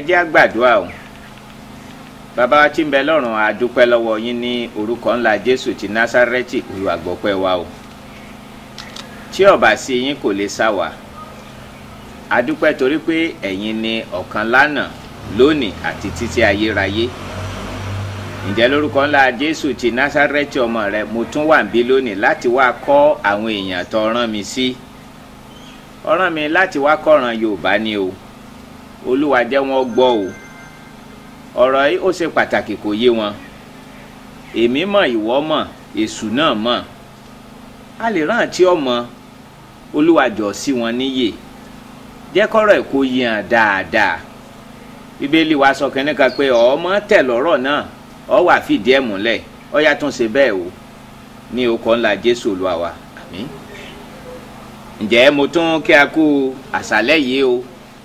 jẹ́ á gbàdúrà o bàbá wa tí ń bẹ lọ́rùn a dúpẹ́ lọ́wọ́ yín ní orúkọ ńlá jésù ti násárẹ́tì olúwa gbọ́pẹ́ wa o tí ó bá sí yín kò lè sá wa a dúpẹ́ torí pé ẹ̀yin ni ọ̀kan lánàá lónìí àti títí ayérayé ǹjẹ́ lórúkọ ńlá jésù ti násárẹ́tì ọmọ rẹ mo tún wà níbí lónìí láti wá kọ́ àwọn èèyàn tó rán mi sí ọ̀ràn mi láti wá kọ́ran yorùbá ni o olúwa jẹ́ wọ́n gbọ́ o ọ̀rọ̀ yìí ó ṣe pàtàkì kò yé wọn èmi mọ̀ ìwọ mọ̀ èṣù náà mọ̀ a lè rántí ọmọ olúwa jọ sí wọn níyè jẹ́ kọ́rọ̀ ẹ̀ kó yé hàn dáadáa bíbélì wa sọ kínní kan pé ọmọ tẹ̀ lọ́rọ̀ náà ọ wà fìdí ẹ̀ múlẹ̀ ọ yà tún ṣe bẹ́ẹ̀ o ní okọ̀ ńlá jésù olúwa wa àmín ǹjẹ́ mo tún kí a kú àṣálẹ́ yìí o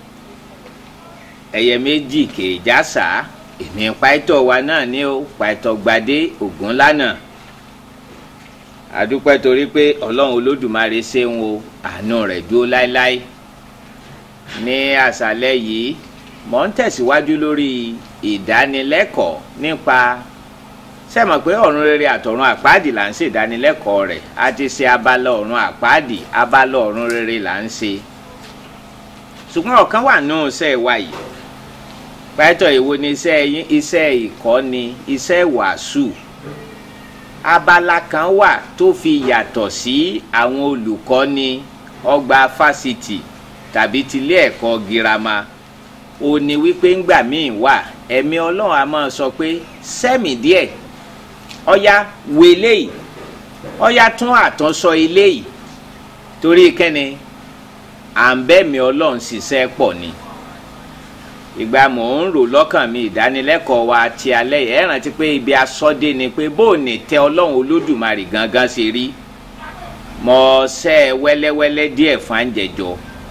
ẹyẹ méjì kèéjà sá èmi pàìtọ́ wa náà ní o pàìtọ́ gbadé ògùn lánàá àdúpẹ́ torí pé ọlọ́run olódùmarè ṣeun o àánú rẹ̀ dúró láéláé ní àṣálẹ́ yìí mò ń tẹ̀síwájú lórí ìdánilẹ́kọ̀ọ́ nípa sẹ́mọ̀ pé ọ̀run rere àtọ̀run àpáàdì là ń ṣe ìdánilẹ́kọ̀ọ́ rẹ̀ a ti ṣe abala ọ̀run àpáàdì abala ọ̀run rere là ń ṣe ṣùgbọ́n ọ̀kan wà nù iṣẹ́ wa yìí pẹ́tọ̀ èwo ni iṣẹ́ yín iṣẹ́ ìkọ́ni iṣẹ́ wàásù abala kan wà tó fi yàtọ̀ sí àwọn olùkọ́ni ọgbà fásitì tàbí tilé ẹ̀kọ́ girama ó ní wípé ńgbà míì wà ẹ̀mí ọlọ́run a máa sọ pé sẹ́mi díẹ̀ ọ̀ya wo eléyìí ọ̀ya tún àtúnṣọ eléyìí torí kẹ́ni à ń bẹ́mi ọlọ́run ṣiṣẹ́ pọ̀ ni ìgbà mò ń rò lọ́kàn mi ìdánilẹ́kọ̀ọ́ wa ti alẹ́ yìí ẹ rántí pé ibi asọ́dé ni pé bó o ní tẹ ọlọ́run olódùmarè gangan ṣe rí mọ ṣẹ́ ẹ wẹ́lẹ́wẹ́lẹ́ díẹ̀ fáńjẹjọ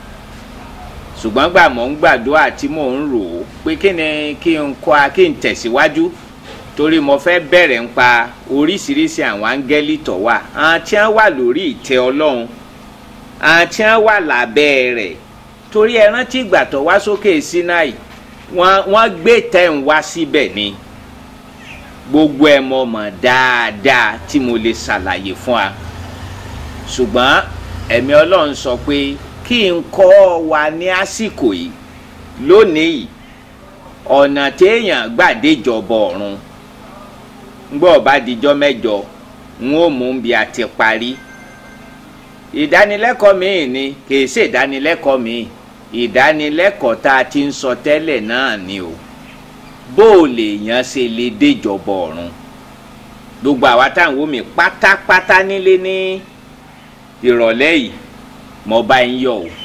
ṣùgbọ́n gbà mò ń gbàdúrà tí mò ń rò ó pé kí ni kí n kọ́ a kí n tẹ̀síwájú torí mo fẹ́ bẹ̀rẹ̀ ń pa oríṣiríṣi àwọn áńgẹ́lì tó wà àwọn tí wọ́n wà lórí ìtẹ́ ọlọ́run àwọn tí wọ́n wà lábẹ́ rẹ̀ torí ẹ rántí ìgbà tó wá sókè Sínáì wọ́n wọ́n gbé tẹ̀ ń wá síbẹ̀ ni gbogbo ẹ̀ mọ̀ mọ̀ dáadáa tí mo lè ṣàlàyé fún wa ṣùgbọ́n ẹ̀mí ọlọ́run sọ pé kí n kọ́ wa ní àsìkò yìí lónìí yìí ọ̀nà téèyàn gbàdéjọba ọ̀run ngbọ́ bá dijọ́ mẹ́jọ n ó mú bí a ti parí ìdánilẹ́kọ̀ọ́ míì ni kìí ṣe ìdánilẹ́kọ̀ọ́ míì ìdánilẹ́kọ̀ọ́ tá a ti ń sọ tẹ́lẹ̀ náà ni o bó o lè yàn ṣe lè déjọba ọ̀run gbogbo àwa táwọn omi pátápátá nílé ní ìrọ̀lẹ́ yìí mo bá ń yọ̀ o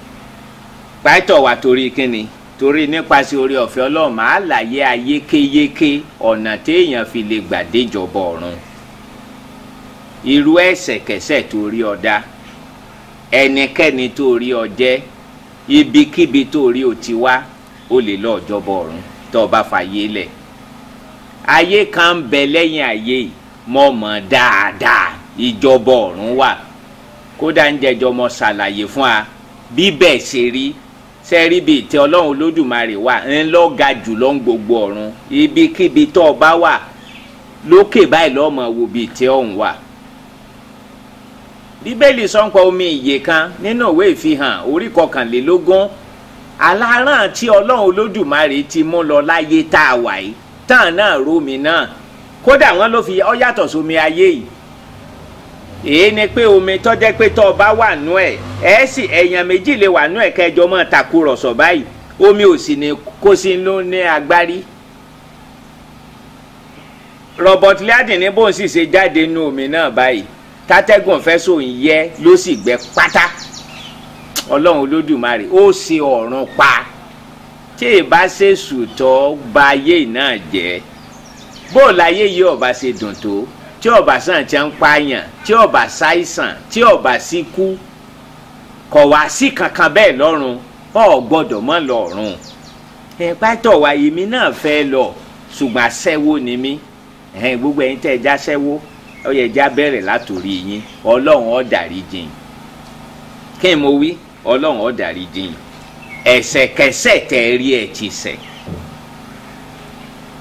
pàtó wa torí kíni torí nípasẹ̀ orí ọ̀fẹ́ ọlọ́run máa láyé ayékéyéké ọ̀nà téèyàn fi lè gbà déjọba ọ̀run irú ẹ̀ṣẹ̀kẹ́ṣẹ̀ tó rí ọ dá ẹnikẹ́ni tó rí ọ jẹ́ ibikíbi tó rí o ti wá o lè lọ ọjọbọ ọ̀run tó o bá fàyè lẹ̀ ayé kan ń bẹ lẹ́yìn ayé yìí mọ̀ mọ̀ dáadáa ìjọba ọ̀run wà kódà ń jẹjọ mọ ṣàlàyé fún wa bí bẹ́ẹ̀ ṣe rí sẹ́rí bíi tí ọlọ́run olódùmarè wà ń lọ ga jù lọ ń gbogbo ọ̀run ibikíbi tó o bá wà lókè báyìí lọ́mọ wo bíi tí ọ̀hún wà bíbélì sọ́npọ̀ omi ìyè kan nínú ìwé ìfihàn orí kọkànlélógún aláràn tí ọlọ́run olódùmarè ti mú lọ láyé tá a wà yìí tán náà rómi náà kódà wọn ló fi ọ yàtọ̀ sómi ayé yìí èyí ni pé omi tọ́jẹ́ pé tọ́ ọ bá wà nú ẹ̀ ẹ̀ sì ẹ̀yàn méjì lè wà nú ẹ̀ kẹjọ mọ́ takùrọ̀sọ̀ báyìí omi ò sì ní kó sí ló ní agbárí Robert Liardin ní bóun sì ṣe jáde nú omi náà báyìí tátẹ́gùn fẹ́sọ̀ ń yẹ ló sì gbẹ pátá ọlọ́run olódùmarè ó ṣe ọ̀run pa tí ìbá ṣe sùtọ́ ba ayé náà jẹ́ bó láyé yìí ọba ṣe dùn tó tí ọba sàn ti ń pààyàn tí ọba ṣàìsàn tí ọba sì kú kọ̀ wá sí kankan bẹ́ẹ̀ lọ́run ọ̀ gbọ́dọ̀ mọ́ lọ́run ẹ̀ pátọ̀ wa èmi náà fẹ́ lọ ṣùgbọ́n aṣẹ́wó ni mí ẹ̀hìn gbogbo ẹ̀yin tẹ́ ẹ já ṣẹ́wó ó yẹ já bẹ̀rẹ̀ látòrí yín ọlọ́run ó dárí jìn kí n mo wí ọlọ́run ó dárí jìn ẹ̀ṣẹ̀kẹ́ṣẹ̀ tẹ́ ẹ rí ẹ ti ṣẹ̀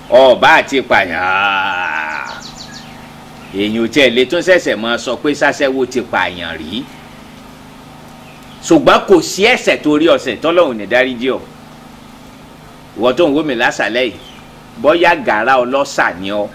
ọba àti pààyàn èyàn ò tiẹ̀ lè tún ṣẹ̀ṣẹ̀ máa sọ pé sáṣẹ́wó ti pààyàn rí ṣùgbọ́n kò sí ẹ̀ṣẹ̀ torí ọ̀sẹ̀ tọ́lọ́hùn ní dáríjì ọ́ ìwọ tó ń wó mi lásàlẹ̀ yìí bọ́yá gàrà ọlọ́ṣà ni ọ́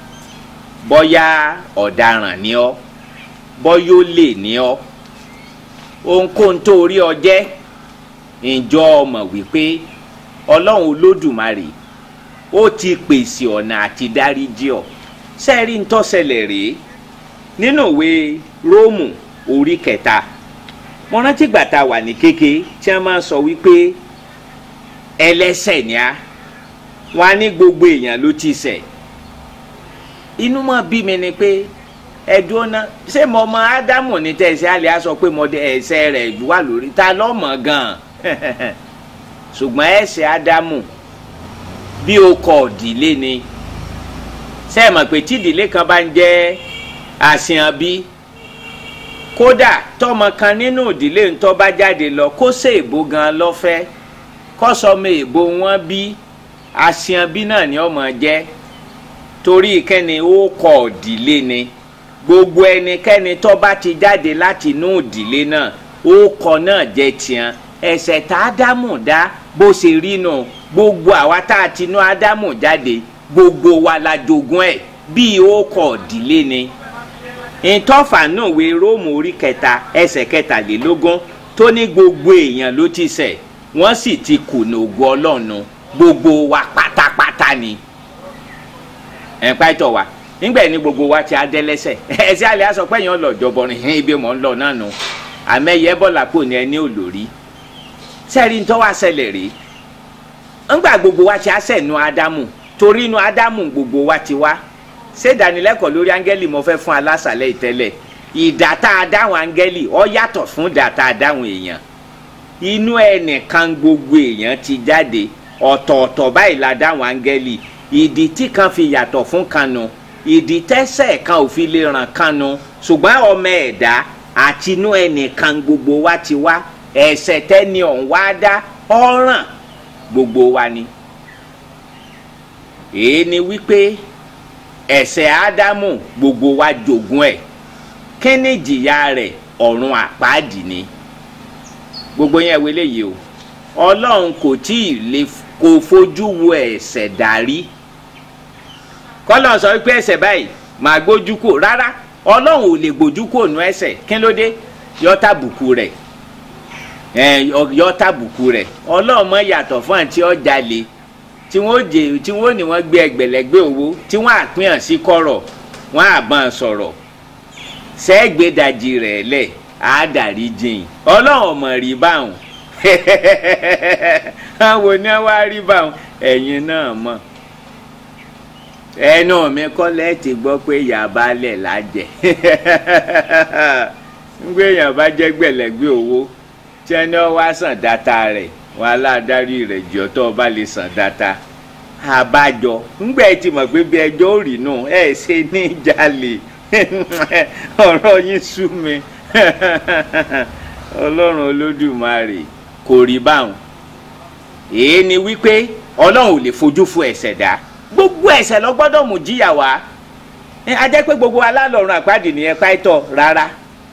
bọ́yá ọ̀daràn ni ọ́ bọ́yá olè ni ọ́ ohunkóhun tó rí ọ jẹ́ ǹjọ́ ọmọ wípé ọlọ́run olódùmarè ó ti pèsè ọ̀nà àti dáríjì ọ́ sẹ́ẹ̀rí ń tọ́sẹ̀lẹ̀ rèé nínú ìwé róòmù orí kẹta mo rántí gbà tá a wà ní kéke tí wọ́n máa ń sọ wípé ẹlẹ́ṣẹ̀ ni á wọn á ní gbogbo èèyàn ló ti ṣẹ̀ inú mọ́ bí mi ni pé ẹ̀dùn ọ̀nà ṣé mo mọ ádámù ní tẹ̀sí àlẹ́ á sọ pé mo dé ẹ̀ṣẹ̀ rẹ̀ wà lórí ta lọ́mọ gan-an ṣùgbọ́n ẹ̀ṣẹ̀ ádámù bí o kọ̀ ìdílé ni ṣé ẹ mọ̀ pé tí ìdílé kan bá ń jẹ́ àṣìyàn bí kódà tọmọ kan nínú ìdílé ńtọ́ bá jáde lọ kó ṣe èbó gan lọ́fẹ́ kọ́sọ́mọ èbó wọn bí àṣìyàn bí náà ni ọmọ jẹ́ torí kẹ́ni ó kọ̀ ìdílé ni gbogbo ẹnikẹ́ni tó bá ti jáde láti inú ìdílé náà ó kọ̀ náà jẹ́ tiẹ̀ ẹ̀ṣẹ̀ tá ádámù dá bó ṣe rí nù gbogbo àwa tá a ti inú ádámù jáde gbogbo wa la jogún ẹ̀ bí ó kọ̀ ìdílé ni ìtọ́fà náà wé róòmù orí kẹta ẹsẹ̀ kẹtàlélógún tó ní gbogbo èèyàn ló ti ṣẹ̀ wọ́n sì ti kùnà ògo ọlọ́run gbogbo wa pátápátá ni ẹ̀ pàtó wa nígbà ní gbogbo wa ti adẹ́lẹ́sẹ̀ ẹ̀sẹ̀ àlẹ́ aṣọ pé èèyàn lọ jọbọrin hìn ibi mọ̀ ń lọ náà nù àmẹ́yẹ bọ́lá kò ní ẹni olórí sẹ́ẹ̀rí ń tọ́ wá ṣẹlẹ̀ rí ńgbà gbogbo wa ti aṣẹ̀nu ádámù torí inú ádámù gbogbo wa ti wá ṣé ìdánilẹ́kọ̀ọ́ lórí áńgẹ́lì mo fẹ́ fún alásàlẹ̀ ìtẹ́lẹ̀ ìdá tá a dáhùn áńgẹ́lì ó yàtọ̀ fún ìdá tá a dáhùn èèyàn inú ẹnìkan gbogbo èèyàn ti jáde ọ̀tọ̀ọ̀tọ̀ báyìí la dáhùn áńgẹ́lì ìdí tí kan fi yàtọ̀ fún kanu ìdí tẹ́sẹ̀ kan ò fi lè ràn kanu ṣùgbọ́n ọmọ ẹ̀dá àti inú ẹnìkan gbogbo wa ti wá ẹ̀ṣẹ̀ tẹ́ni ọ̀hún wá dá ọ̀ràn gbogbo wa ni èé ni wípé ẹ̀ṣẹ̀ ádámù gbogbo wa jogún ẹ̀ kí ni ìjìyà rẹ̀ ọ̀run àpáàdì ni gbogbo yẹn wo eléyìí o ọlọ́run kò tí ì lè kó fojú wo ẹ̀ṣẹ̀ dárí kọ́lọ́n sọ wípé ẹ̀ṣẹ̀ báyìí màá gbójú kò rárá ọlọ́run ò lè gbójú kò nú ẹ̀ṣẹ̀ kí ló dé yọ tàbùkù rẹ̀ ẹ̀ yọ tàbùkù rẹ̀ ọlọ́run mọ̀ yàtọ̀ fún àti ọjà lè tí wọ́n jẹ tí wọ́n ní wọ́n gbé ẹgbẹ̀lẹ́gbẹ̀ owó tí wọ́n àpín sí kọ̀rọ̀ wọ́n àbọ̀n sọ̀rọ̀ sẹ́gbẹ̀dàjì rẹ̀ lẹ̀ àádàrí jìn ọlọ́run ọmọ rí báwọn àwọn ní wàá rí báwọn ẹ̀yin náà mọ̀ ẹnu mi kọ́lẹ́ ti gbọ́ pé yàbá lẹ̀ lájẹ̀ ń gbé èèyàn bá jẹ́ gbẹ̀lẹ́gbẹ̀ owó tí ẹni ọ wá sàn dáta rẹ̀ wọn aláàdárí rẹ̀ jọ tó o bá lè sàn dáta àbájọ ńgbẹ́ ti mọ̀ pé bí ẹjọ́ ò rí nù ẹ̀ ṣe ní jalè ọ̀rọ̀ yín sú mi ọlọ́run olódùmarè kò rí báwọn èé ni wípé ọlọ́run ò lè fojú fo ẹ̀ṣẹ̀ dá gbogbo ẹ̀ṣẹ̀ lọ gbọ́dọ̀ mú jíyà wá a jẹ́ pé gbogbo alálọ̀run àpáàdì ní ẹ̀ka ìtọ̀ rárá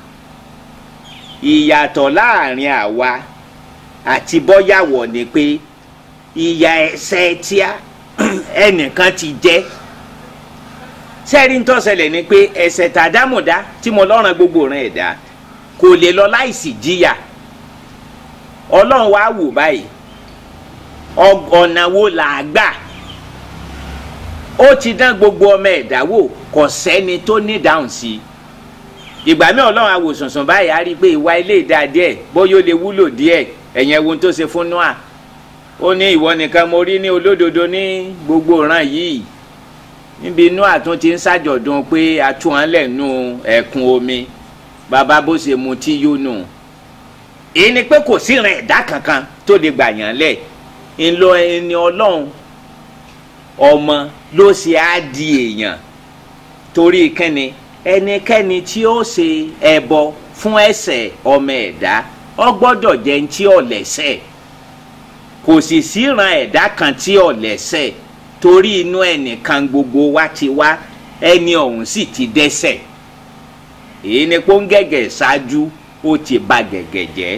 ìyàtọ̀ láàrin àwa àti bọ́yàwọ̀ ni pé ìyà ẹ̀ṣẹ̀ tíá ẹnìkan ti jẹ́ sẹ́ẹ̀rí ń tọ́sẹ̀lẹ̀ ni pé ẹ̀ṣẹ̀ tàdámùdá tí mo lọ́ràn gbogbo rẹ̀ ẹ̀dá kò lè lọ láìsí jíyà ọlọ́run wá wò báyìí ọ̀nà wo là á gbà ó ti dán gbogbo ọmọ ẹ̀dá wò kò sẹ́ni tó ní dáhùn sí i ìgbà mi ọlọ́run àwòsànsàn báyìí á rí i pé ìwà ilé ìdá díẹ̀ bóyá ó lè wúlò díẹ̀ ẹ̀yẹn ohun tó ṣe fún noah ó ní ìwọ nìkan mo rí ní olódodo ní gbogbo ìran yìí níbi noah tún ti ń ṣàjọ̀dún pé atúwọ̀nlẹ̀ nù ẹ̀kún omi bàbá bó ṣe mu tí yó nù èyí ni pé kò sí ìran ẹ̀dá kankan tó lè gbà yàn lẹ̀ ńlọ ẹni ọlọ́run ọmọ ló ṣe á di èèyàn torí kẹ́ni ẹnikẹ́ni tí ó ṣe ẹbọ fún ẹ̀ṣẹ̀ ọmọ ẹ̀dá ọ gbọ́dọ̀ jẹ́ ní tí ò lẹ́ṣẹ̀ kò sì síran ẹ̀dá kan tí ò lẹ́ṣẹ̀ torí inú ẹnìkan gbogbo wa ti wá ẹni ọ̀hún sì ti dẹ́ṣẹ̀ èyí ni pé ó ń gẹ̀gẹ̀ ṣáájú ó ti ba gẹ̀gẹ̀ jẹ́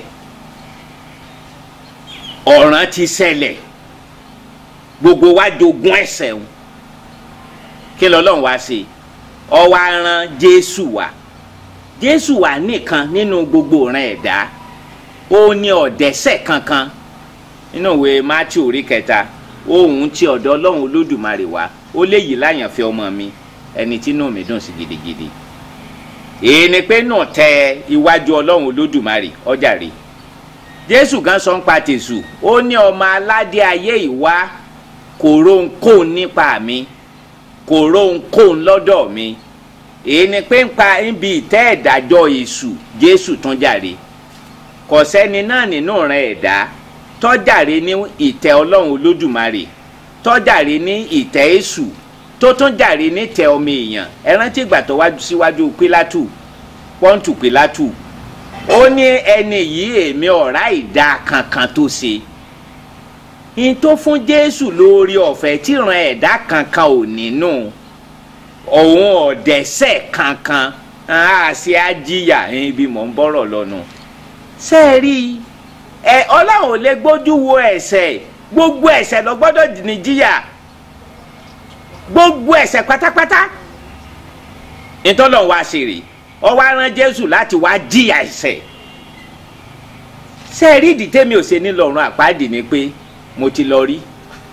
ọ̀ràn ti ṣẹlẹ̀ gbogbo wa jogún ẹ̀ṣẹ̀ wọn kí lọ́lọ́run wá ṣe ó wá rán jésù wá jésù wá nìkan nínú gbogbo ìran ẹ̀dá ó ní ọ̀dẹ́ṣẹ̀ kankan nínú ìwé matthew orí kẹta ohun tí ọ̀dọ̀ ọlọ́run olódùmarè wá ó léyìí láyànfẹ́ ọmọ mi ẹni tí inú mi dùn sí gidigidi èyí ni pé náà tẹ iwájú ọlọ́run olódùmarè ọjà rè jésù gan sọ ń pa tèṣù ó ní ọmọ aládé ayé ìwá kò rohunkóhun nípa mi kò rohunkóhun lọ́dọ̀ mi èyí ni pé ń pa níbi ìtẹ́ ìdájọ́ èṣù jésù tún jàre kò sẹ́ni náà nínú rẹ̀ ẹ̀dá tọ́jàre ní ìtẹ́ ọlọ́run olódùmarè tọ́jàre ní ìtẹ́ èṣù tó tún jàre ní tẹ ọmọ èèyàn ẹ rántí ìgbà tó wájú síwájú pílátù pọ́ǹtù pílátù ó ní ẹni yìí èmi ọ̀rá ìdá kankan tó ṣe n tó fún jésù lórí ọ̀fẹ́ tíran ẹ̀dá kankan ò nínú òun ọ̀dẹ́sẹ̀ kankan á ṣe ajíyà ibi mọ̀ ń bọ́rọ̀ lọ́nu ṣé ẹ rí i ẹ ọlọ́run ò lè gbójú wo ẹ̀ṣẹ̀ gbogbo ẹ̀ṣẹ̀ lọ gbọ́dọ̀ ní jíyà gbogbo ẹ̀ṣẹ̀ pátápátá ìtọ́lọ̀ wa ṣe rè ọ wá rán jésù láti wá jíyà ẹ̀ṣẹ̀ ṣé ẹ rí ìdí tẹ́mi ò ṣe ní lọ́rùn àpáàdì ni pé mo ti lọ rí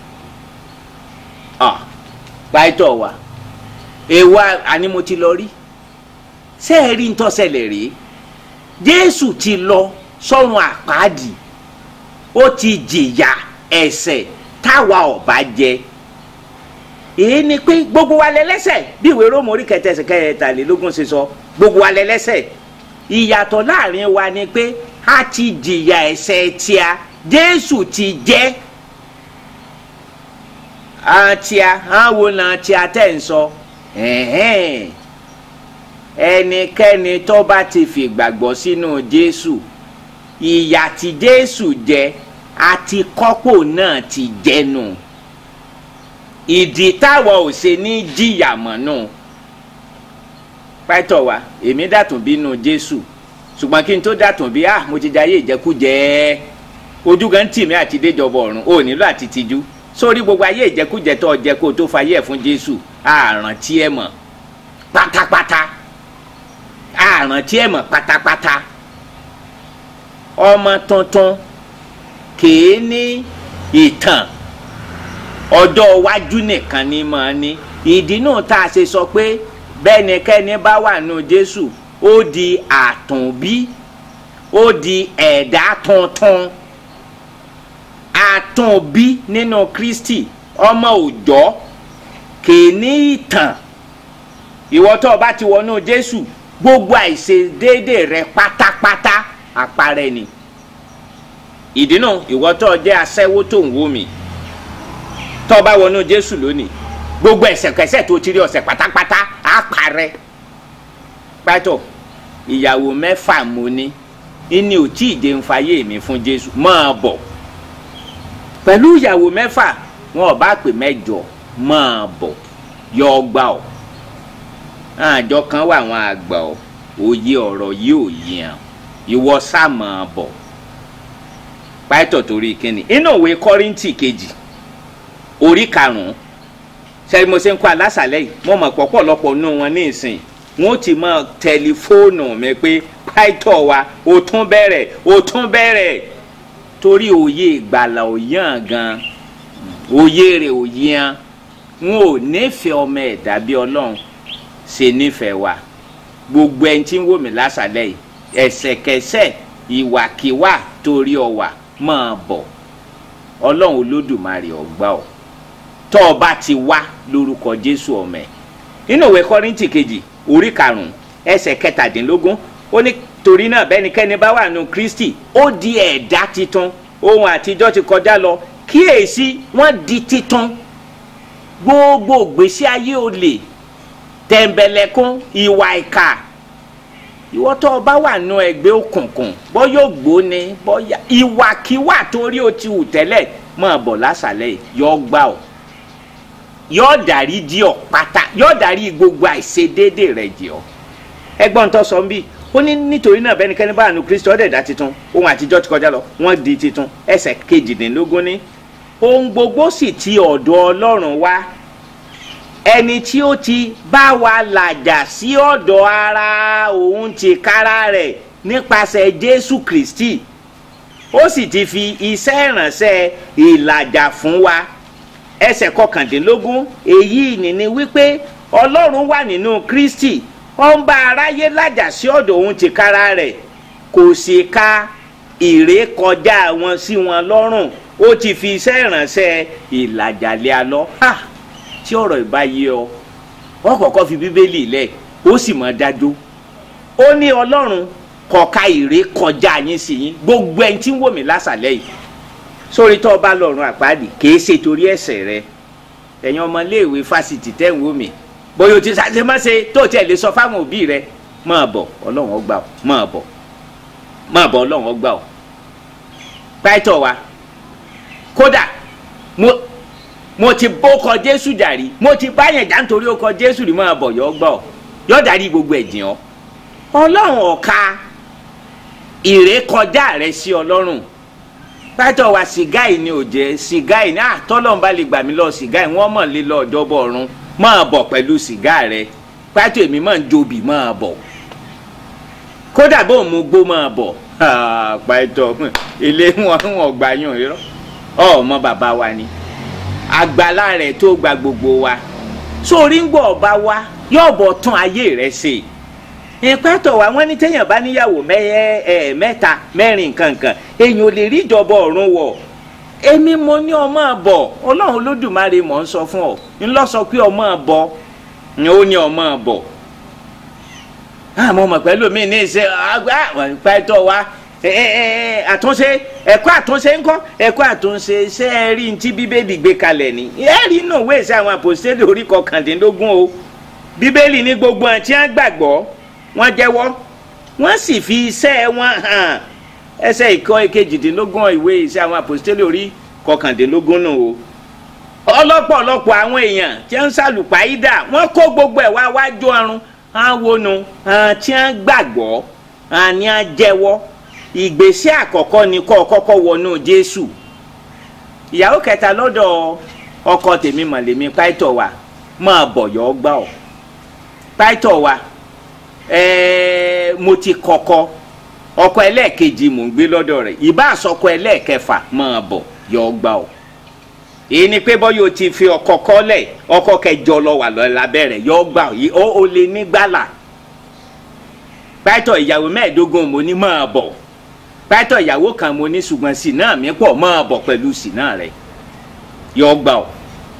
pàìtọ̀ wa èèwà àní mo ti lọ rí ṣé ẹ rí ntọ́sẹ̀lẹ̀ rèé jésù ti lọ sọ́run àpáàdì ó ti jìyà ẹ̀ṣẹ̀ táwa ọ̀bá jẹ èyí ni pé gbogbo wa lẹ́lẹ́ṣẹ̀ bí ìwé róòmù orí kẹtẹsẹ̀ kẹtàlélógún ṣe sọ gbogbo wa lẹ́lẹ́ṣẹ̀ ìyàtọ̀ láàrin wa ni pé a ti jìyà ẹ̀ṣẹ̀ tíá jésù ti jẹ́ àtíá àwọn náà tíá tẹ̀ ń sọ ẹnikẹ́ni tó bá ti fìgbàgbọ́ sínú jésù ìyà tí jésù jẹ àti kọ́pò náà ti jẹnu ìdí táwọn ò ṣe ní jìyà mọ́ nù pátọ̀ wa èmi dàtún bínú jésù ṣùgbọ́n kí n tó dàtún bí ah mo ti jayé ìjẹkújẹ ojú gan tì mí àti déjọba ọ̀run ò nílò àti tijú sórí gbogbo ayé ìjẹkújẹ tó jẹ kó o tó fayé ẹ̀ fún jésù àrántí ẹ̀ mọ̀ pátápátá àrántí ẹ̀ mọ̀ pátápátá ọmọ tuntun kìí ní ìtàn ọjọ́ iwájú nìkan ni mọ̀ ní ìdí náà tá a ṣe sọ pé bẹ́nikẹ́ni bá wà nù jésù ó di àtúnbí ó di ẹ̀dá tuntun àtúnbí nínú kristi ọmọ òòjọ́ kìí ní ìtàn ìwọ tó o bá ti wọnú jésù gbogbo àìṣedéédé rẹ pátápátá àparẹ ni ìdí náà ìwọ tó o jẹ́ aṣẹ́wó tó ń wò mí tó o bá wọnú jésù lónìí gbogbo ẹ̀ṣẹ̀kẹ́ṣẹ̀ tó ti rí ọ̀sẹ̀ pátápátá àparẹ pátọ ìyàwó mẹ́fà mo ní ìní ò tí ì dé ń fayé mi fún jésù máa bọ̀ pẹ̀lú ìyàwó mẹ́fà wọn ò bá pè mẹ́jọ máa bọ̀ yọ ọgbà ọ̀ àjọ kan wà àwọn àgbà ọ̀ òye ọ̀rọ̀ yìí ò yàn ìwọ sá máa bọ̀ pátọ torí kíni inú òwe kọ́ríntì kejì orí karùn-ún sẹ́ni mo ṣe ń kọ́ alásàlẹ̀ yìí mo mọ̀ pọ̀pọ̀lọpọ̀ nù wọn ní ìsìn wọn ó ti mọ tẹlifóònù mi pé pàìtọ́ wa ó tún bẹ̀rẹ̀ ó tún bẹ̀rẹ̀ torí òye ìgbàlà ò yàn gan òye rẹ̀ ò yàn wọn ò nífẹ̀ẹ́ ọmọ ẹ̀dá bí ọlọ́run ṣe nífẹ̀ẹ́ wa gbogbo ẹni tí ń wò mí lásàlẹ̀ yìí ẹ̀ṣẹ̀kẹ́ṣẹ̀ ìwàkiwà torí ọwà máa bọ̀ ọlọ́run olódùmarè ọgbà ọ̀ tọ́ ọ bá ti wá lórúkọ jésù ọmọ ẹ̀ nínú ìwé kọ́ríntì kejì orí karùn-ún ẹsẹ̀ kẹtàdínlógún ó ní torí náà bẹ́nikẹ́ni bá wà nù kristi ó di ẹ̀dá titun ohun àtijọ́ ti kọjá lọ kíyèsí wọ́n di titun gbogbo gbèsè ayé olè tẹ̀m̀bẹ̀lẹ̀kún ìwà ìkà ìwọ tó o bá wà nù ẹgbẹ́ òkùnkùn bọ́ yóò gbóni bọ́ yá ìwàkiwà torí o ti hù tẹ́lẹ̀ máa bọ̀ lásàlẹ̀ yọ gbà ọ́ yóò dárí jì ọ́ pátá yóò dárí gbogbo àìṣedéédé rẹ̀ jì ọ́ ẹgbọ́n tó sọ ń bí ó ní nítorí náà bẹ́nikẹ́ni bá àánú kristi ọ̀dẹ̀dá titun ohun àtijọ́ ti kọjá lọ wọ́n di titun ẹsẹ̀ kejìdínlógún ní ohun gbogbo sì ti ọ̀dọ̀ ọlọ́run wá ẹni tí ó ti bá wa làjà sí ọ̀dọ̀ ara òun ti kára rẹ̀ nípasẹ̀ jésù kristi ó sì ti fi iṣẹ́ ìrànṣẹ́ ìlàjà fún wa ẹsẹ̀ kọkàndínlógún èyí nìní wípé ọlọ́run wà nínú kristi ó ń bá aráyé làjà sí ọ̀dọ̀ òun ti kára rẹ̀ kò sì ka ìrékọjá wọn sí wọn lọ́rùn ó ti fi iṣẹ́ ìrànṣẹ́ ìlàjà lé a lọ. Ha! tí ọ̀rọ̀ ìbá yé ọ wọ́n kọ́kọ́ fi bíbélì lẹ̀ ó sì mọ̀ dájú ó ní ọlọ́run kọ̀ọ̀ka ìrè kọjá yín sí yín gbogbo ẹni tí ń wò mí lásàlẹ̀ yìí sórí tó o bá lọ́rùn àpáàdì kìí ṣe torí ẹ̀ṣẹ̀ rẹ ẹ̀yin ọmọléèwé fásitì tẹ́ ń wò mí bóyá o ti ṣàṣe má ṣe tó tiẹ̀ lè sọ fáwọn òbí rẹ máa bọ̀ ọlọ́run ó gbà ọ́ máa bọ̀ máa bọ̀ ọlọ́run ó gbà ọ́ pàìtọ́ wa kódà mo mo ti bókọ jésù jàrí mo ti báyẹn já nítorí ó kọ jésù rí máa bọ̀ yọ gbọ́ ọ yọ darí gbogbo ẹ̀jìn ọ ọlọ́run ọ̀ka ìrékọjá rẹ sí ọlọ́run pátọ̀ wa sìgá yìí ni ò jẹ́ sìgá yìí ní àtọ́lọ́run bá lè gbà mí lọ sìgá yìí wọ́n mọ̀ lé lọ ọjọ́bọ̀ ọ̀run máa bọ̀ pẹ̀lú sìgá rẹ pátọ̀ èmi máa ń jobi máa bọ̀ kódà bó mu gbó máa bọ̀ pátọ̀ ilé wọn wọn gbà yàn irọ́ ọmọ bàbá wa ni àgbàlá rẹ̀ tó gba gbogbo wa sórí ń gbọ́ ọba wa yóò bọ̀ tún ayé rẹ̀ ṣe ìpẹ́tọ̀ wa wọ́n ní téèyàn bá níyàwó mẹ́ta mẹ́rin kankan èèyàn ò lè rí ìjọba ọ̀run wọ̀ èmi mo ní ọmọ àbọ̀ ọlọ́run olódùmarè mọ̀ ń sọ fún ọ ńlọ sọ pé ọmọ àbọ̀ ni ó ní ọmọ àbọ̀ àmọ́ mọ̀ pẹ̀lú mi ní ìṣe àgbà ìpẹ́tọ̀ wa àtúnṣe ẹ̀kọ́ àtúnṣe ńkọ́ ẹ̀kọ́ àtúnṣe ṣé ẹ rí ní tí bíbélì gbé kalẹ̀ ni ẹ rí inú ìwé ìṣe àwọn àpòstélì orí kọkàndínlógún o bíbélì ní gbogbo àwọn tí wọ́n gbàgbọ́ wọ́n jẹ́wọ́ wọ́n sì fi iṣẹ́ wọn hàn ẹsẹ̀ ìkọ́ kejìdínlógún ìwé ìṣe àwọn àpòstélì orí kọkàndínlógún nù o ọlọ́pọ̀lọpọ̀ àwọn èèyàn tí wọ́n ń ṣàlùpàídà wọ́n kó gbogbo ẹ̀ wá wájú ọrùn àwọn nu tí wọ́n gbàgbọ́ àní àjẹwọ́ ìgbésẹ̀ àkọ́kọ́ ni kọ́ kọ́kọ́ wọnú jésù ìyàwó kẹta lọ́dọ̀ ọkọ tèmi mọ̀lẹ́mi pàìtọ̀ wa máa bọ̀yọ̀ gbà ọ́ pàìtọ̀ wa ẹ̀ẹ́ mo ti kọ́kọ́ ọkọ ẹlẹ́ẹ̀kejì mò ń gbé lọ́dọ̀ rẹ̀ ìbá àsọkọ ẹlẹ́ẹ̀kẹfà máa bọ̀ yọ gbà ọ́ èyí ni pé bọ́yọ̀ ti fi ọkọ kọ́lẹ̀ ọkọ kẹjọ lọ wà lọ lábẹ́rẹ̀ yọ gbà ọ́ ó lè ní gbàlà pàìtọ̀ ìyàwó mẹ́ẹ̀ẹ́dógún mo ní máa bọ̀ pátọ ìyàwó kan mo ní ṣùgbọ́n sí náà mi pọ̀ máa bọ̀ pẹ̀lú sí náà rẹ̀ yọ gbà ọ́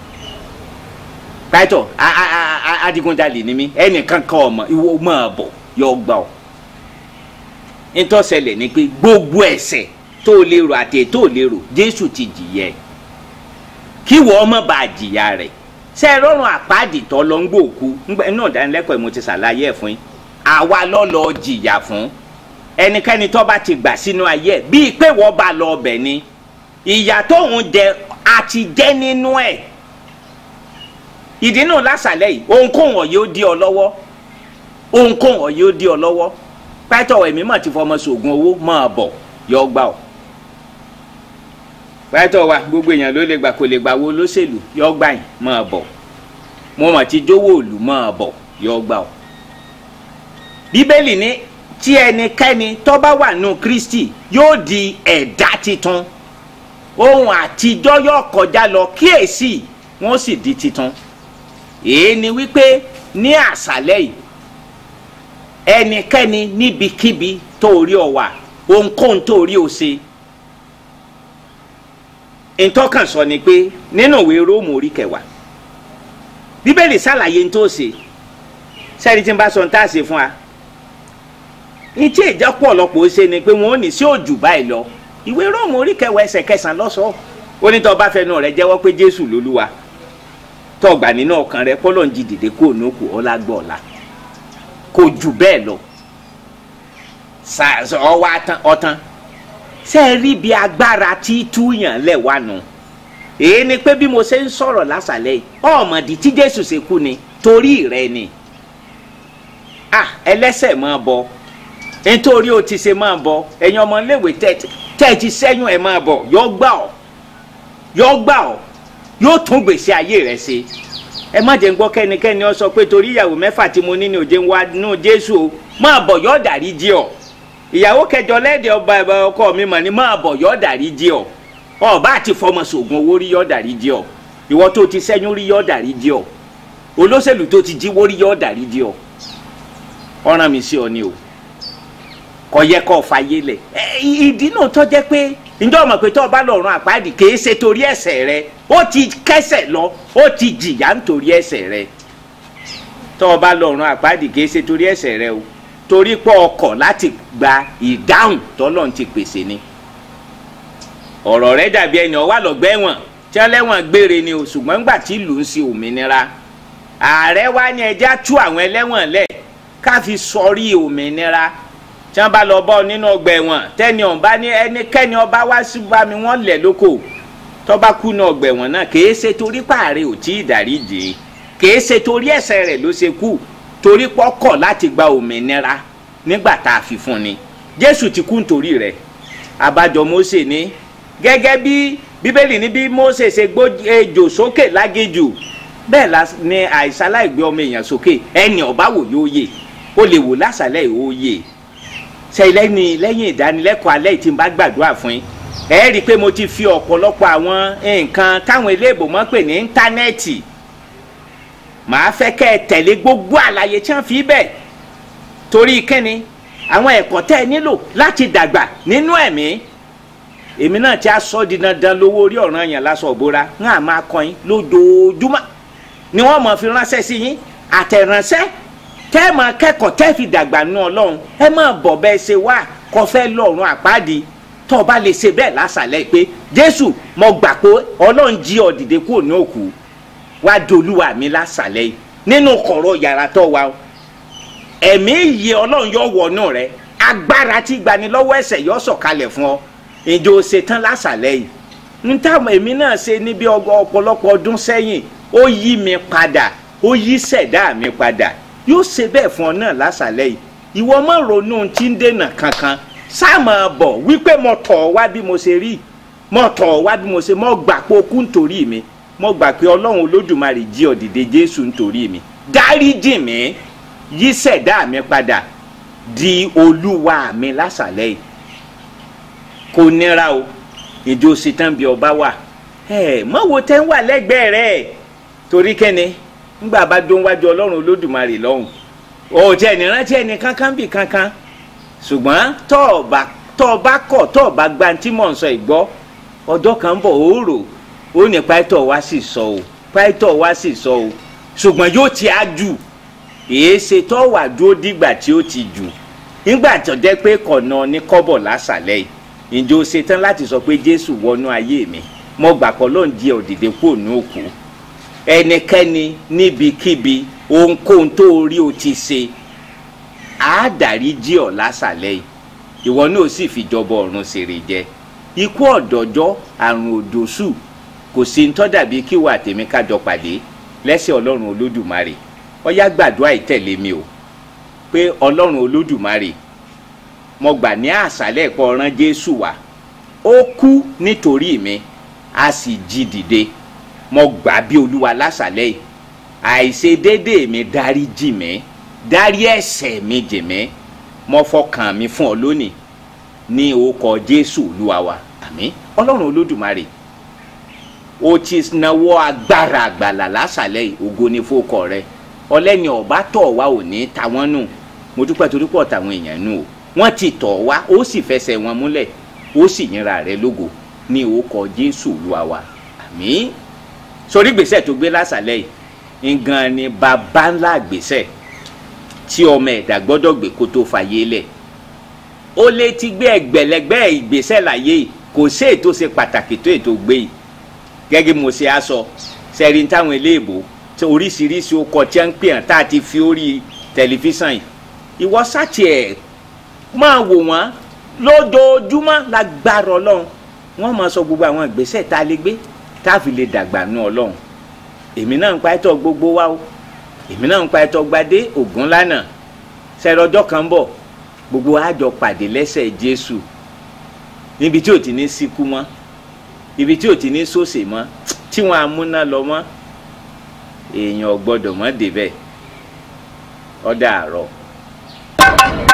pátọ adigunjalè ni mí ẹnìkan kan ọmọ ìwọ máa bọ̀ yọ gbà ọ́ nítòsẹ̀lẹ̀ ni pé gbogbo ẹ̀ṣẹ̀ tó lérò àti tó lérò jésù ti jìyẹ kí wọ́n má bàa jìyà rẹ̀ ṣe é rọrùn àpáàdì tó lọ ń gbòòkú náà dánilẹ́kọ̀ọ́ mo ti ṣàlàyé ẹ̀ fún yín àwa lọ́ lọ jìyà fún ẹnikẹ́ni tó bá ti gbà sínú ayé ẹ̀ bíi pé wọ́n bá lọ ọbẹ̀ ni ìyà tóun jẹ àti jẹ nínú ẹ̀ ìdí náà lásàlẹ̀ yìí ohunkóhun ọ̀yẹ́ ó dí ọ lọ́wọ́ ohunkóhun ọ̀yẹ́ ó dí ọ lọ́wọ́ pẹ́tọ̀ ẹ̀mí mà ti fọmọ sògùn owó máa bọ̀ yọ gbà ọ́ pẹ́tọ̀ wa gbogbo èèyàn ló lè gbà kó lè gbà wo lóṣèlú yọ gbà yín máa bọ̀ mo mà ti jówó òlù máa bọ̀ yọ gbà ọ́ bíbélì ní tí ẹnikẹ́ni tó bá wà nù kristi yóò di ẹ̀dá titun ohun àtijọ́ yóò kọjá lọ kíyèsí wọ́n sì di titun èyí ni wípé ní àṣálẹ́ yìí ẹnikẹ́ni níbikíbi tó rí ọ wà ohunkóhun tó rí ọ ṣe ntọ́kàn sọ ni pé nínú ìwé róòmù orí kẹwàá bíbélì ṣàlàyé ntọ́ ṣe sẹ́ni tí ń bá sọ ntá ṣe fún wa ìtí ìjọpọ̀ ọ̀lọ́pọ̀ ṣe ni pé wọ́n ò ní sí òjù báyìí lọ ìwé róòmù orí kẹwàá ẹsẹ̀ kẹsàn-án lọ́sọ̀ọ́ ó ní tọ́ bá fẹnu rẹ jẹ́wọ́ pé jésù lolúwa tọ́gbà nínú ọkàn rẹ pọ́lọ́ ń jí dìde kó o nókù ọlágbọ́ ọ̀la kò jù bẹ́ẹ̀ lọ ọwọ́ ọtán ṣe é rí bí agbára tí túyàn lẹ̀ wá nù èyí ni pé bí mo ṣe ń sọ̀rọ̀ lásàlẹ̀ yìí ọmọdé tí jésù ṣe kú ni torí rẹ ni ah ẹlẹ́sẹ̀ máa bọ nítorí o ti ṣe máa bọ ẹ̀yin ọmọléèwé tẹ́ ẹ ti sẹ́yìn ẹ̀ máa bọ̀ yọ gbà ọ́ yọ gbà ọ́ yóò tún gbèsè ayé rẹ ṣe ẹ má jẹ́ ń gbọ́ kẹ́nikẹ́ni ọ sọ pé torí ìyàwó mẹ́fà tí mo ní ní òjé ń wá nù jésù o máa bọ̀ yọ dàrí jí ọ ìyàwó kẹjọ lẹ́ẹ̀dẹ̀ ọba ẹ̀bà ọkọ mi mà ní máa bọ̀ yọ dàrí jí ọ ọba àti fọmọ sògùn owó rí yọ dàrí jí ọ ìwọ tó ti sẹ́yìn rí yọ dàrí jí ọ olóṣèlú tó ti jíwó rí yọ dàrí jí ọ ọ̀ràn mi sí ọ ni o kò yẹ kó fàyè lẹ̀ ìdí náà tó jẹ́ pé ǹjọ́ mọ̀ pé tó o bá lọ́rùn àpáàdì kì í ṣe torí ẹ̀ṣẹ̀ rẹ ó ti kẹ́ṣẹ̀ lọ ó ti jìyà nítorí ẹ̀ṣẹ̀ rẹ tó o bá lọ́rùn àpáàdì kì í ṣe torí ẹ̀ṣẹ̀ rẹ o torí pé ọkọ̀ láti gba ìdáhùn tọ́lọ́run ti pèsè ni ọ̀rọ̀ rẹ dàbí ẹni ó wà lọ́gbà ẹ̀wọ̀n tí wọ́n lẹ́wọ̀n gbére ni o ṣùgbọ́n ńgbà tí ìlú ń ṣe òmìnira ààrẹ wa ní ẹjẹ́ tú àwọn ẹlẹ́wọ̀n lẹ̀ ká fi sọrí òmìnira tí wọ́n bá lọ bọ́ nínú ọgbà ẹ̀wọ̀n tẹ́ni ọ̀n bá ní ẹnikẹ́ni ọba wá sí bá mi wọ́n lẹ̀ lóko tó bá kú ní ọgbà ẹ̀wọ̀n náà kìí ṣe torí páàrẹ̀ ò tí ì dáríjì kìí ṣe torí ẹ̀ṣẹ̀ rẹ̀ ló ṣe kú torí pọ́kọ̀ láti gba òmìnira nígbà tá a fi fún ni jésù ti kú nítorí rẹ̀ abájọ mósè ní gẹ́gẹ́ bí bíbélì ní bí mósè ṣe gbó ejò sókè lágéjù bẹ́ẹ̀ ni àìsàn aláìgbé ọmọ èèyàn sókè ẹni ọba wò yóò yè ó lè wò lásàlẹ̀ yóò yè ṣe lẹ́yìn lẹ́yìn ìdánilẹ́kọ̀ọ́ alẹ́ tí n bá gbàdúrà fún yín ẹ rí i pé mo ti fi ọ̀pọ̀lọpọ̀ àwọn nǹkan táwọn eléèbò mọ́ pè ní íńtánẹ́ẹ̀tì màá fẹ́ kẹ́ ẹ tẹ̀lé gbogbo àlàyé tí wọ́n fi bẹ̀ torí kíni àwọn ẹ̀kọ́ tẹ́ ẹ nílò láti dàgbà nínú ẹ̀mí èmi náà ti á sọ di dandan lówó orí ọ̀ràn yẹn lásán òbóra ń à máa kọ́ yín lójoojúmọ́ ni wọ́n mọ̀ fi ránṣẹ́ sí yín àtẹ̀ránṣẹ́ tẹ́ ẹ máa kẹ́kọ̀ọ́ tẹ́ fi dàgbà nù ọlọ́run ẹ máa bọ̀ bẹ́ẹ̀ ṣe wá kọ́ fẹ́ lọ́rùn àpáàdì tó o bá lè ṣe bẹ́ẹ̀ lásàlẹ̀ pé jésù mo gbà pé ọlọ́run jí ọ dìde kúrò ní òkú wá dolúwa mi lásàlẹ̀ yìí nínú kọ̀rọ̀ yàrá tó wa ẹ̀mí ìyè ọlọ́run yọ wọnú rẹ agbára tí gbani lọ́wọ́ ẹ̀ṣẹ̀ yọ sọ̀kalẹ̀ fún ọ ìjọ ṣetán lásàlẹ̀ yìí n táwọn èmi náà ṣe níbi ọ̀pọ̀lọpọ̀ ọdún sẹ́yìn ó yí mi padà ó yí ṣẹ̀dá mi padà yóò ṣe bẹ́ẹ̀ fún ọ náà lásàlẹ̀ yìí ìwọ má ronú tí ń dènà kankan sáàmà bọ̀ wípé mo tọ̀ ọ́ wá bí mo ṣe rí mo tọ̀ ọ́ wá bí mo ṣe mo gbà pé o kú nítorí mi mo gbà pé ọlọ́run olódùmarè jí ọ dìde jésù nítorí mi dáríjì mi yí ṣẹ̀dá mi padà di olúwa mi lásàlẹ̀ yìí kò nira o ìjọ ṣetán bí ọba wà ẹ mọ̀wó tẹ́ ń wà lẹ́gbẹ̀ẹ́ rẹ̀ torí kẹ́ni ńgbà bá dún wájú ọlọ́run olódùmarè lọ́hùn òòtí ẹni rántí ẹni kankan bì kankan ṣùgbọ́n tọ́ọ̀bà tọ́ọ̀bà kọ̀ tọ́ọ̀bà gba tí mò ń sọ ìgbọ́ ọjọ́ kan bọ̀ ó rò ó ní pàìtọ́ wá sì sọ o pàìtọ́ wá sì sọ o ṣùgbọ́n yóò ti á jù èé ṣe tọ́wà dúró dìgbà tí ó ti jù nígbà tó jẹ́ pé kọ̀nà ní kọ́bọ̀ lásàlẹ̀ yìí ǹjẹ́ o ṣetán láti sọ pé jésù wọnú ayé mi mo gbà kọ́ ló ń di òdìdé kúrò ní òkú ẹnikẹ́ni níbikíbi ohunkóhun tó rí o ti ṣe á dárí jí ọ lásàlẹ̀ yìí ìwọ náà sì fìjọba ọ̀run ṣèrè jẹ ikú ọ̀dọ́jọ́ àrùn òdòṣù kò sí ń tọ́dàbí kí wà tèmi kájọ pàdé lẹ́sẹ̀ ọlọ́run olódùmarè ọyá gbàdúrà ìtẹ̀lé mi o pé ọlọ́run olódùmarè mo gbà ní àṣálẹ̀ pọ̀ ọ̀ràn jésù wá ó kú nítorí mi a sì jí dìde mo gbà bí olúwa lásàlẹ̀ yìí àìṣedédé mi dárí jì mí dárí ẹ̀ṣẹ̀ mi jì mí mo fọkàn mi fún ọ lónìí ní orúkọ jésù olúwa wa àmín ọlọ́run olódùmarè o ti nawọ́ agbára àgbàlà lásàlẹ̀ yìí ògo ni fókọ rẹ ọlẹ́ni ọ̀bá tọ̀ wá ò ní ta wọ́n nù mo dúpẹ́ torí pọ̀ táwọn èèyàn nù o wọ́n ti tọ̀ wá ó sì fẹsẹ̀ wọn múlẹ̀ ó sì yínra rẹ lógo ní orúkọ jésù olúwa wa àmín sórí gbèsè tó gbé lásàlẹ̀ yìí ngan ni bàbá ńlá gbèsè tí ọmọ ẹ̀dá gbọ́dọ̀ gbé kó tó fàyè lẹ̀ ó lè ti gbé ẹgbẹ̀lẹ́gbẹ̀ ìgbésẹ̀ láyé yìí kò sí ètò ṣe pàtàkì tó ètò gbé yìí gẹ́gẹ́ mo ṣe á sọ sẹ́rin táwọn eléèbó tí oríṣiríṣi ọkọ̀ tí wọ́n ń pè hàn tá a ti fi orí tẹlifíṣàn yìí ìwọ sátì ẹ̀ máa wò wọ́n lójoojúmọ́ lágbára ọlọ́run wọ́n máa sọ gbogbo àwọn ìgbésẹ̀ tá a lè gbé tá a fi lè dàgbà nú ọlọ́run èmi náà ń pa ẹ̀tọ́ gbogbo wa o èmi náà ń pa ẹ̀tọ́ gbadé ògún lánàá sẹ́rọ̀ ọjọ́ kan ń bọ̀ gbogbo àjọ pàdé lẹ́sẹ̀ jésù níbi tí ò ti ní síkú mọ́ ibi tí ò ti ní sòsè mọ́ tí wọ́n amúná lọ mọ́ èèyàn ò gbọ́dọ̀ mọ́ débẹ̀ ó dàárọ̀.